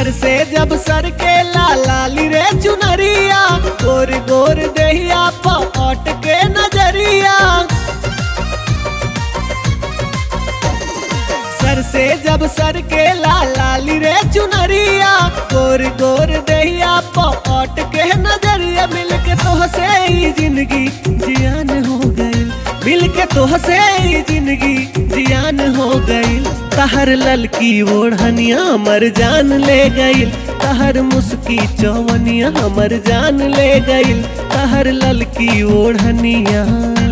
सर से जब सर के लाली रे चुनरिया गोर गोर दहिया पट के नजरिया सर से जब सर के लाली रे चुनरिया गोर गोर दहिया पट के नजरिया मिल के तो से ही जिंदगी जियान हो गई मिल के तो से ही जिंदगी जियान हो गई तहर ललकी ओढ़निया हमर जान ले गईल तहर मुस्की चौवनिया हमर जान ले गईल तहर ललकी ओढ़निया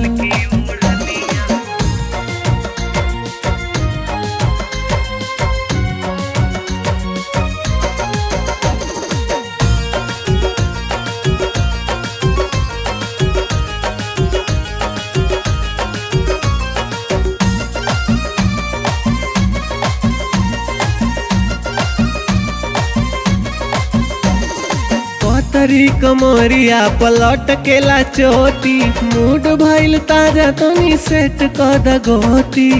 तरी कमरिया पलट केला चोटी मूड भइल ताजा तनी सेट कद गोटी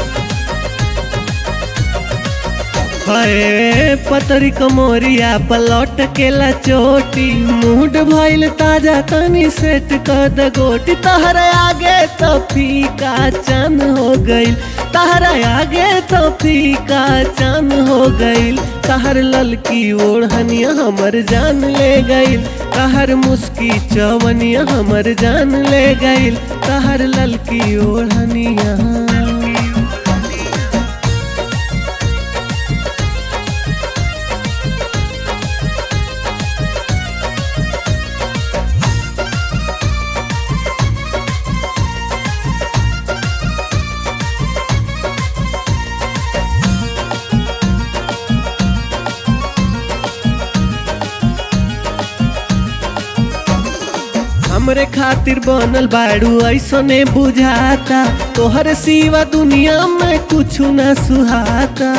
हाय पतरी कमरिया पलट केला चोटी मूड भइल ताजा तनी सेट कद गोटी तहरा आगे तो फीका चन हो गइल तहरा आगे तो फीका चन हो गइल तहर ललकी ओढ़निया हमर जान ले गइल तहर मुस्की चवनिया हमर जान ले गइल तहर ललकी ओढ़निया हमरे खातिर बनल बाड़ू ऐसने बुझाता तोहर सिवा दुनिया में कुछ न सुहाता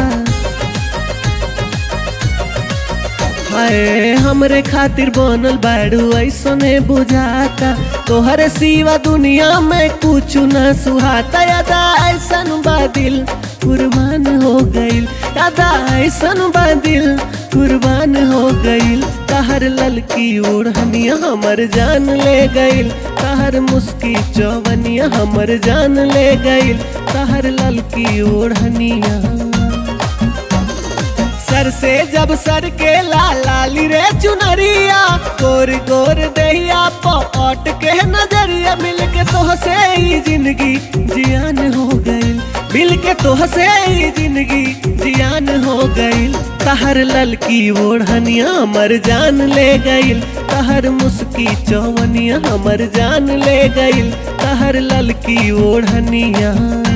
हाय हमरे खातिर बनल बाड़ू ऐसने बुझाता तोहर सिवा दुनिया में कुछ न सुहाता यादा ऐसन बादिल कुर्बान हो गईल यादा ऐसन बादिल कुर्बान हो गईल तहर ललकी ओढ़निया हमर जान ले गईल तहर मुस्की चौवनिया हमर जान ले गईल तहर ललकी ओढ़निया सर से जब सर के लाली रे चुनरिया गोर गोर दहिया पट के नजरिया मिल के तो से ही जिंदगी जियान हो गई मिल के तो से ही जिंदगी जियान हो गई तहर ललकी ओढ़निया हमर जान ले गईल तहर मुस्की चौवनिया हमर जान ले गईल तहर ललकी ओढ़निया